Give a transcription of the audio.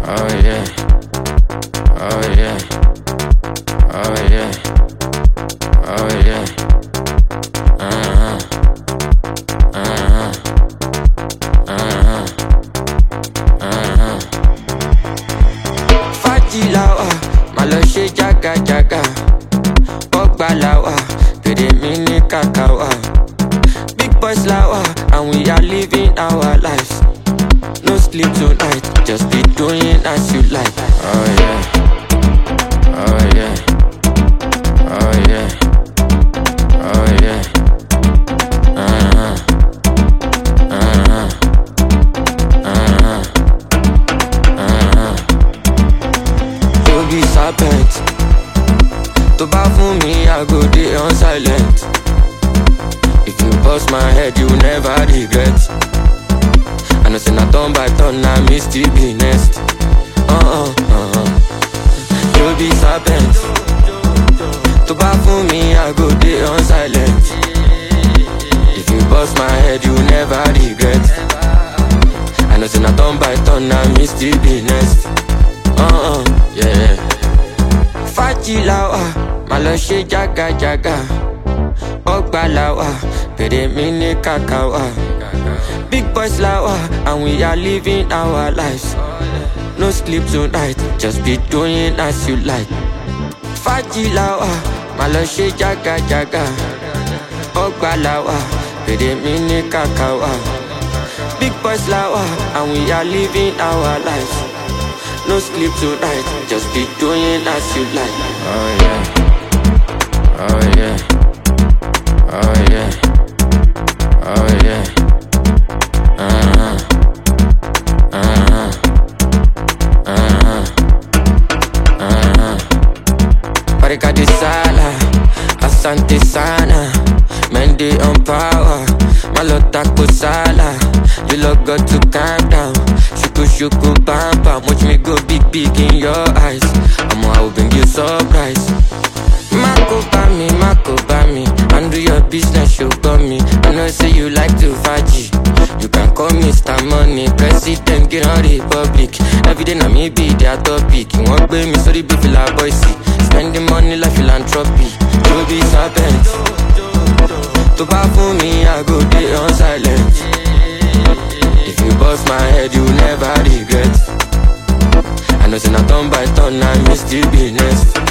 Oh yeah. Oh yeah. Oh yeah. Oh yeah. Uh-huh. Uh-huh. Uh-huh. Uh-huh. Fájì la wà, má lọ ṣe jágajàga. Bọ́gbà la wà, pèrè mi ní kàkà wà. Big boys la wà, and we are living our lives. No sleep tonight, just be doing as you like. Oh yeah. Oh yeah. Oh yeah. Oh yeah. Uh-huh. Uh-huh. Uh-huh. Uh-huh. You be serpent. To bá fún mi, I go dey on silent. If you bust my head, you never regret. I know say na turn by turn, na me still be next. Uh-uh, uh-uh. You be serpent. To bá fún mi, I go dey on silent. If you bust my head, you never regret. I know say na turn by turn, na me still be next. Uh-uh, yeah. Fájì la wà, má lọ ṣe jágajàga. Ọgbà la wà, pèrè mi ní kàkà wà. Big boys la wà, and we are living our lives. No sleep tonight, just be doing as you like. Fájì la wà, má lọ ṣe jágajàga. Ọgbà la wà, pèrè mi ní kàkà wà. Big boys la wà, and we are living our lives. No sleep tonight, just be doing as you like. Oh yeah. Oh yeah. Oh yeah. Oh yeah. Uh-huh. Uh-huh. Uh-huh. Uh-huh. Barika de sala, asante sana. Men they on power, malota kusala. You look got to calm down. Shuku shuku bam bam, watch me go big big in your eyes. I'ma I will bring you surprise. Mako bami, Mako bami. Handle your business, you got me. I know say you like to faji. You can call me Mr. Money, President, get on Republic. Every day na me be their topic. Wọ́n gbé mi sórí bí fìlà bọ́ìsì. Spending money like philanthropy. You be serpent. To bá fún mi, I go dey on silent. If you bust my head, you never regret. I know say na turn by turn, na me still be next.